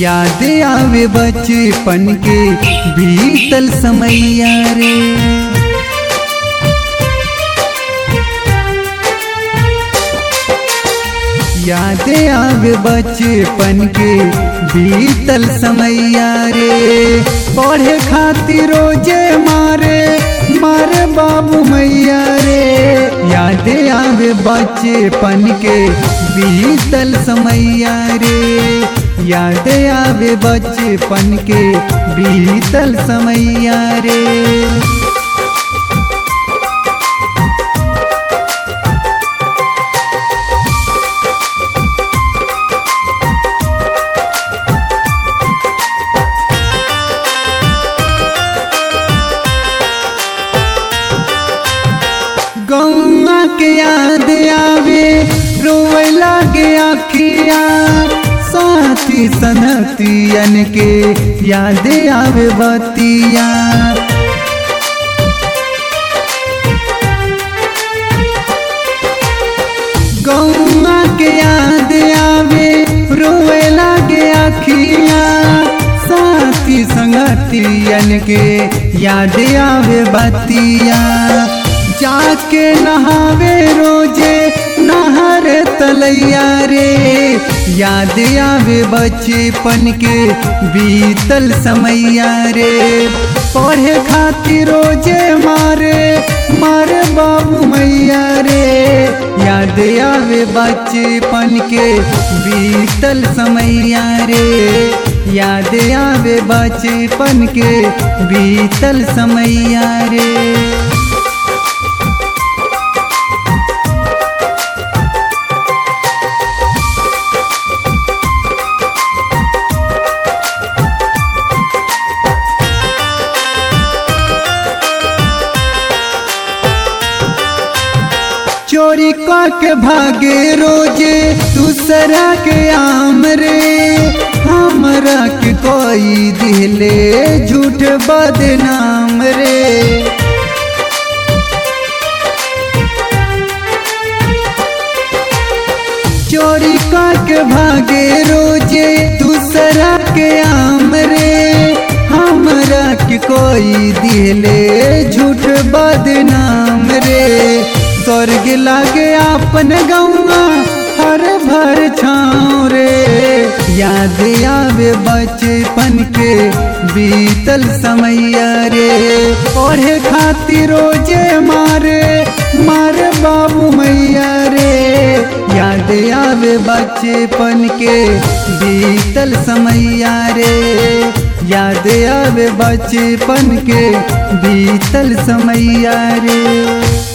याद आवे बचपन के बीतल समैया रे याद आवे बचपन के बीतल समैया रे पढ़े खातिर रोजे मारे मारे बाबू मैया रे याद आवे बचपन के बीतल समैया रे याद आवे बचपन के बीतल समैया रे गौआ के याद आवे रोए लागे आखिया साथी सनतियन के याद आवे बतिया गौआ के याद आवे रोए लागे आखिया साथी संगतियन के याद आवे बतिया जाके नहावे रोजे नहर तलैया रे याद आवे बचपन के बीतल समैया रे पढ़े खातिर रोजे मारे मारे बाबू मैया रे याद आवे बचपन के बीतल समैया रे याद आवे बचपन के बीतल समैया रे चोरी के भागे रोजे दूसरा के आम रे हमरा के कोई दिले झूठ बदनाम रे चोरी के भागे रोजे दूसरा के आम रे हमरा के कोई दिले झूठ बदनाम रे स्वर्ग लागे अपन गौआ हर भर छाँव रे याद आवे बचपन के बीतल समैया रे पढ़े खातिर रोजे मारे मारे बाबू मैया रे याद आवे बचपन के बीतल समैया रे याद आवे बचपन के बीतल समैया रे